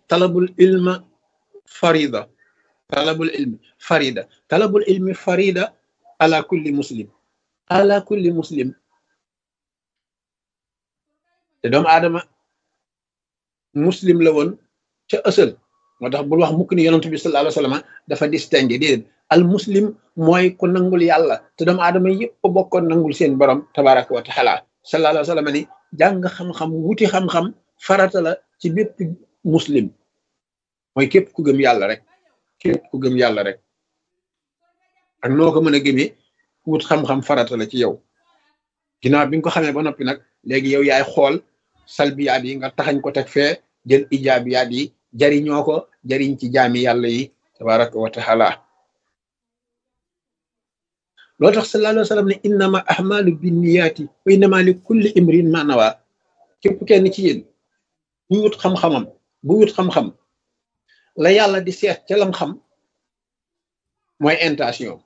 talabul ilma farida talabul ilmi farida talabul ilmi farida ala kulli muslim ala kulli muslim te doomu aadama muslim la woon ca ësal moo tax bul wax mukk ni yonent bi sallallahu alayhi wa sallam dafa distingué déedéet al muslim mooy ku nangul yàlla te doomu aadama yëpp bokkoon nangul seen borom tabaraka wa taala sallallahu alayhi wa sallam ni jàng xam-xam wuti xam-xam farata la ci bépp muslim mooy képp ku gëm yàlla rek képp ku gëm yàlla rek ak noo ko mën a gëmee wut xam-xam farata la ci yow ginnaaw bi nga ko xamee ba noppi nag léegi yow yaay xool salbiyaat yi nga taxañ ko teg fee jël ijaabiyaat yi jariñoo ko jariñ ci jaami yàlla yi tabaraka wa taala loolu tax sallallahu alayhi wa sallam ne innama ahmalu binniyaati wa innama li kulli imrin ma nawa képp kenn ci yéen bu wut xam-xamam bu wut xam-xam la yàlla di seet ca lam xam mooy intention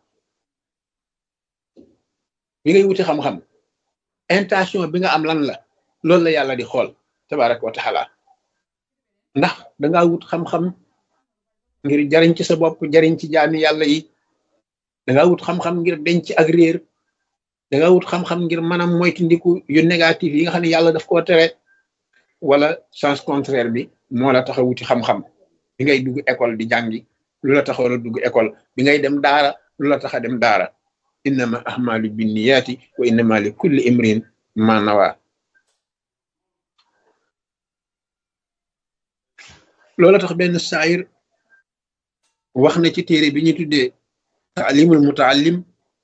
bi ngay wuti xam-xam intention bi nga am lan la loolu la yàlla di xool tabaraka wa taala ndax dangaa wut xam-xam ngir jariñ ci sa bopp jariñ ci jaami yàlla yi dangaa wut xam-xam ngir denc ak réer dangaa wut xam-xam ngir maanaam moytandiku yu négatif yi nga xam ne yàlla daf koo tere wala sens contraire bi moo la tax a wuti xam-xam bi ngay dugg école di jàngi lu la taxoon a dugg école bi ngay dem daara lu la tax a dem daara innama ahmalu binniyaati wa innama li kulli imrin ma nawa loola tax benn saayir wax na ci téere bi ñu tuddee taalimul mutaallim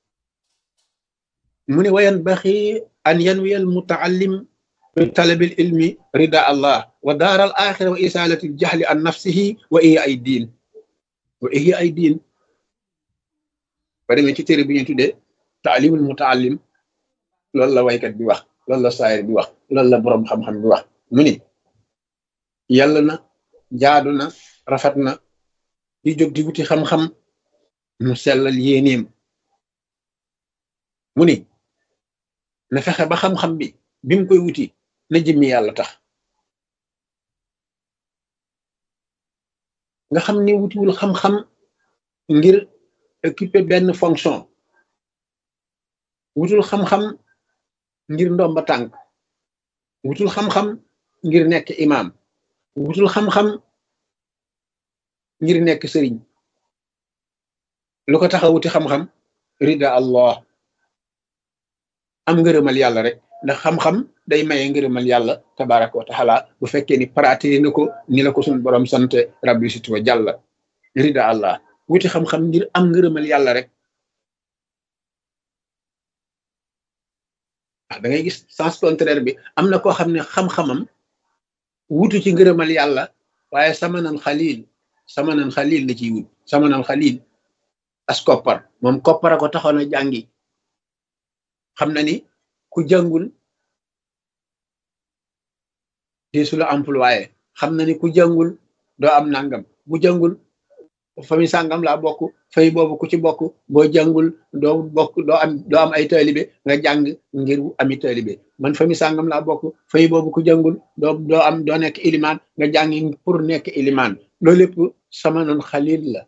mu ne wayan baxi an yanwiyal mutaallim bi talabil ilmi rida allah wa daar al axira wa isalati al jahli an nafsihi wa iya ay diin wa iya ay diin ba demee ci téere bi ñu tuddee taalimul mutaallim loolu la waykat bi wax loolu la saayir bi wax loolu la boroom xam-xam bi wax mu ni yàlla na jaadu na rafet na di jóg di wuti xam-xam mu sellal yéeneem mu ni na fexe ba xam-xam bi bi mu koy wuti na jëmmi yàlla tax nga xam ni wutiwul xam-xam ngir occuper benn fonction wutul xam-xam ngir ndomba tànk wutul xam-xam ngir nekk imam wutul xam-xam ngir nekk sëriñ lu ko tax a wuti xam-xam rida allah am ngërëmal yàlla rek ndax xam-xam day maye ngërëmal yàlla tabaraka wa taala bu fekkee ni pratiqué nga ko ni la ko suñu borom sante rabbi situ wa jàlla rida allah wuti xam-xam ngir am ngërëmal yàlla rek da ngay gis sens contraire bi am na koo xam ne xam-xamam wutu ci ngërëmal yàlla waaye sama nan xalil sama nan xalil la ciy wut sama nan xalil as koppar moom koppar a ko taxoon a jàngi xam na ni ku jàngul deesu la employé xam na ni ku jàngul doo am nangam bu jàngul fami sàngam laa bokk fay boobu ku ci bokk boo jàngul doo bokk doo am doo am ay taalibe nga jàng ngir ami taalibe man fami sàngam laa bokk fay boobu ku jàngul doo doo am doo nekk ilimaan nga jàngi pour nekk ilimaan loolu lépp sama nan xalil la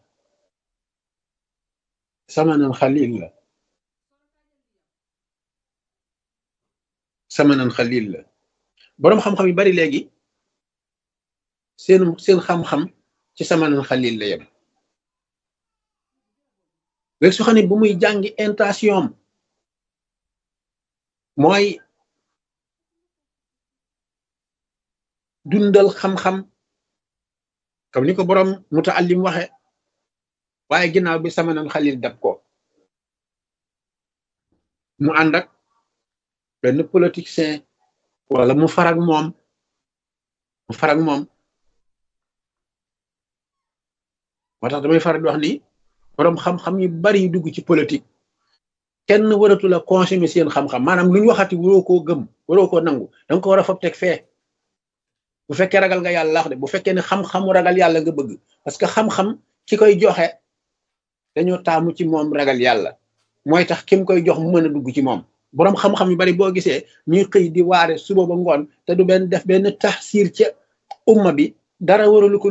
sama nan xalil la sama nan xalil la boroom xam-xam yu bari léegi seen seen xam-xam ci sama nan xalil la yem léegi su xam ne bu muy jàngi intention mooy dundal xam-xam comme ni ko boroom mutaallim waxe waaye ginnaaw bi sama nan xalil dab ko mu ànd ak benn politicien wala mu farag moom mu farag moom moo tax damay faral di wax ni boroom xam-xam yu bari yu dugg ci politique kenn waratu la consommer seen xam-xam maanaam lu ñu waxati waroo koo gëm waroo koo nangu danga ko war a fab teg fee bu fekkee ragal nga yàlla wax de bu fekkee ne xam-xamu ragal yàlla nga bëgg parce que xam-xam ki koy joxe dañoo taamu ci moom ragal yàlla mooy tax kim koy jox mu mën a dugg ci moom boroom xam-xam yu bari boo gisee ñuy xëy di waare suba ba ngoon te du benn def benn taxsiir ca umma bi dara waralu ko